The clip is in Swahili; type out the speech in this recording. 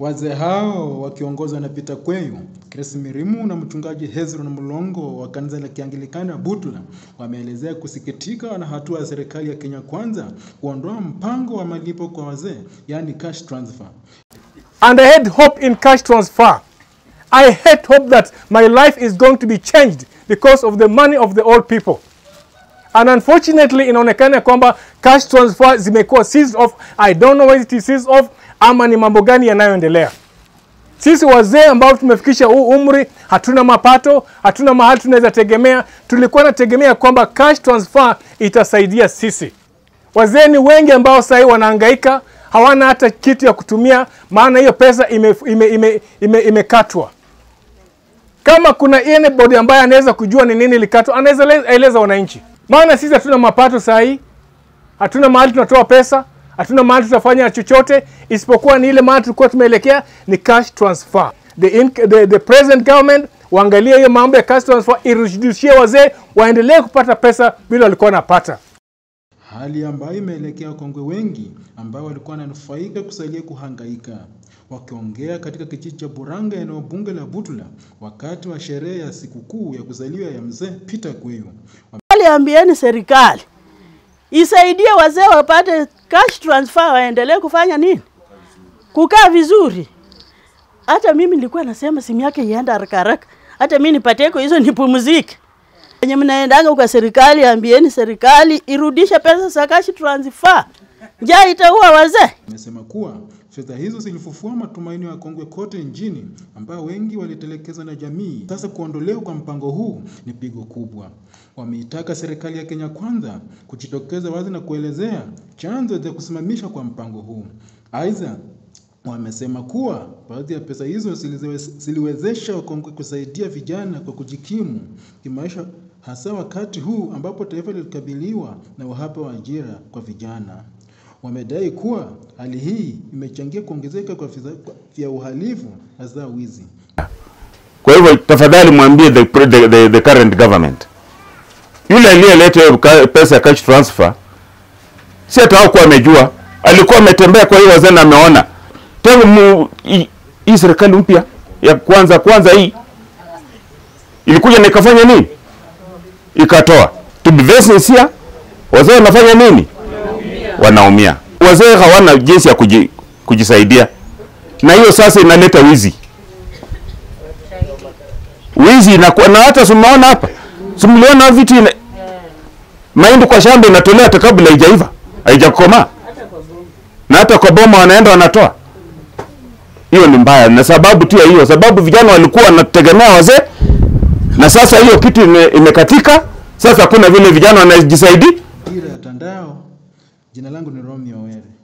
Wazee hao wakiongozwa na Peter Kweyu, Chris Mirimu na mchungaji Hezron Mulongo wa kanisa la Kianglikana Butula wameelezea kusikitika na hatua ya serikali ya Kenya Kwanza kuondoa mpango wa malipo kwa wazee, yani cash transfer. and I had hope in cash transfer. I had hope that my life is going to be changed because of the money of the old people. And unfortunately inaonekana kwamba cash transfer zimekuwa seized off. I don't know whether it is seized off ama ni mambo gani yanayoendelea. Sisi wazee ambao tumefikisha huu umri, hatuna mapato, hatuna mahali tunaweza tegemea. Tulikuwa nategemea kwamba cash transfer itasaidia sisi. Wazee ni wengi ambao sasa hivi wanahangaika, hawana hata kitu ya kutumia, maana hiyo pesa imekatwa ime, ime, ime, imekatwa. Kama kuna anybody ambaye anaweza kujua ni nini ilikatwa, anaweza le- eleza wananchi, maana sisi hatuna mapato saa hii, hatuna mahali tunatoa pesa, hatuna mahali tutafanya chochote isipokuwa ni ile mahali tulikuwa tumeelekea ni cash transfer. The, in, the, the present government waangalie hiyo mambo ya cash transfer, irudishie wazee waendelee kupata pesa vile walikuwa wanapata. hali ambayo imeelekea wakongwe wengi ambao walikuwa wananufaika kusalia kuhangaika. Wakiongea katika kijiji cha Buranga, eneo bunge la Butula, wakati wa sherehe ya sikukuu ya kuzaliwa ya mzee Peter Kweyu, Aliambieni serikali isaidie wazee wapate cash transfer, waendelee kufanya nini, kukaa vizuri. Hata mimi nilikuwa nasema simu yake ienda haraka haraka, hata mimi nipateko hizo nipumzike. Wenye mnaendanga kwa serikali, ambieni serikali irudishe pesa za cash transfer, njaa itaua wazee. amesema kuwa fedha hizo zilifufua matumaini ya wakongwe kote nchini ambao wengi walitelekezwa na jamii. Sasa kuondolewa kwa mpango huu ni pigo kubwa. Wameitaka serikali ya Kenya Kwanza kujitokeza wazi na kuelezea chanzo cha kusimamishwa kwa mpango huu. Aidha, wamesema kuwa baadhi ya pesa hizo ziliwe- ziliwezesha wakongwe kusaidia vijana kwa kujikimu kimaisha, hasa wakati huu ambapo taifa lilikabiliwa na uhaba wa ajira kwa vijana. Wamedai kuwa hali hii imechangia kuongezeka kwa visa- kwa- vya uhalifu hasa wizi. Kwa hivyo tafadhali mwambie the, pre- the, the, the current government yule aliyeleta hiyo ka- pesa ya cash transfer, si hata hakuwa amejua, alikuwa ametembea kwa hiyo wazee na ameona tangu mu- hii- hii serikali mpya ya kwanza kwanza hii ilikuja na ikafanya nini? Ikatoa. To be very sincere, wazee wanafanya nini? Wanaumia. Wazee hawana jinsi ya kuji, kujisaidia, na hiyo sasa inaleta wizi wizi inakuwa na hata simuona hapa simuliona vitu ina, mahindi kwa shamba inatolewa hata kabla haijaiva haijakomaa na hata kwa boma wanaenda wanatoa hiyo ni mbaya na sababu tu ya hiyo sababu vijana walikuwa wanategemea wazee na sasa hiyo kitu ime, imekatika sasa hakuna vile vijana wanajisaidia Dira ya Tandao, jina langu ni Romeo Were.